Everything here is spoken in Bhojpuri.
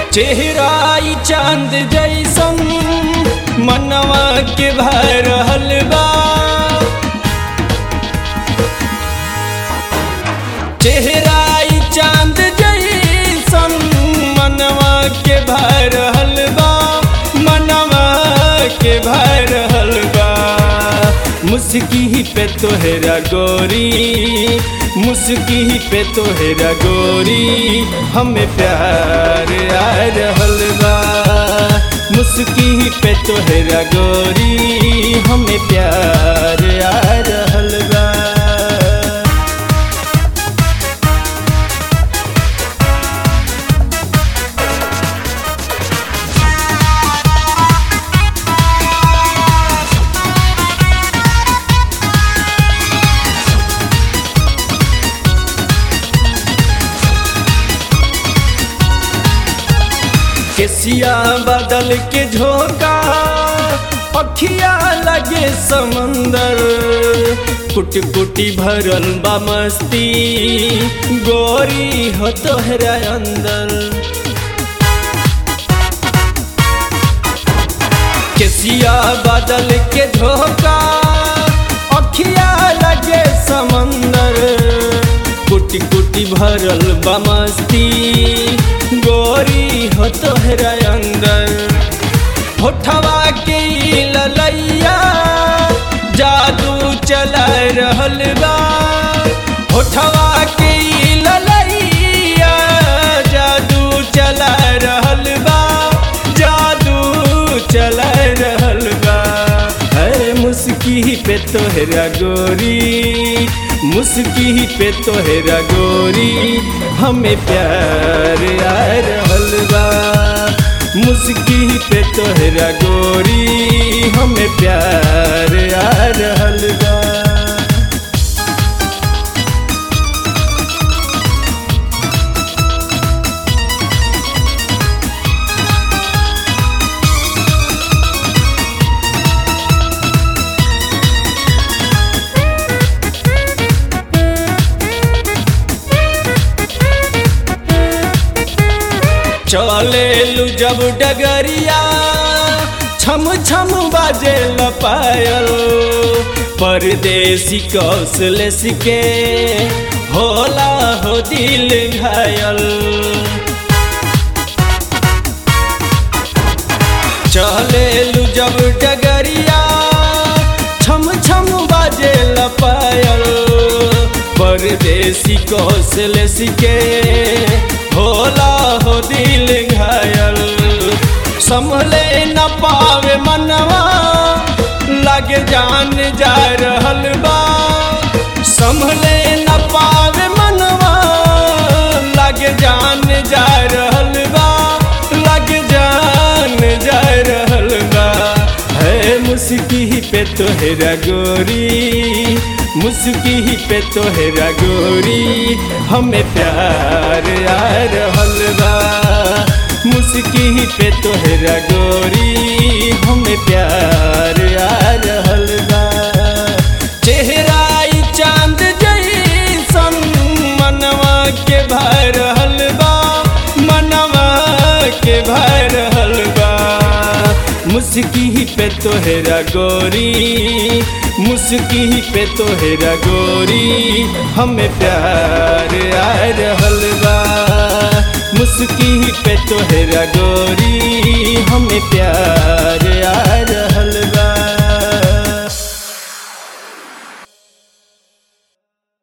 चेहराई चांद जैसन मनवा के भर हलवा चेहराई चांद जैसन मनवा के भर हलवा मनवा के भर हलवा मुस्की पे तोहरा गोरी मुस्की पे तोहरा गोरी हमें प्यार आ रहल बा मुस्की पे तोहरा गोरी हमें प्यार आ रहल बा केसिया बदल के झोंका अखिया लगे समंदर कुट कुटी भरल बा मस्ती गोरी हो तोहरा अंदर केसिया बदल के झोंका अखिया लगे समंदर कुटी कुटी भरल बा मस्ती गोरी हो तोहरा अंदर होठवा के ललैया जादू चला रहल बा होठवा के ललैया जादू चला रहल बा जादू चला रहल बा है मुस्की पे तोहरा गोरी मुस्की पे तोहरा गोरी हमें प्यार आ रहल बा मुस्की पे तोहरा गोरी हमें प्यार आ रहल बा चले लू जब डगरिया छम छम बाजे पायल परदेसी कौशल सिके होला हो दिल घायल चले लू जब डगरिया छम छम बाजे पायल परदेसी कौशल सिके होला हो दिल घायल संभले न पावे मनवा लगे जान जा रहल बा संभले न पावे मनवा लगे जान जा रहल बा लगे जान जा रहल बा है मुस्की पे तोहरा गोरी मुस्की पे तोहरा गोरी हमें प्यार आ रहल बा मुस्की पे तोहरा गोरी हमें प्यार आ रहल बा चेहराई चांद जैसन मनवा के भर हलवा मनवा के भर हलवा मुस्की पे तोहरा गोरी मुस्की पे तोहरा गोरी हमें प्यार आ रहल बा मुस्की पे तोहरा गोरी हमें प्यार आ रहल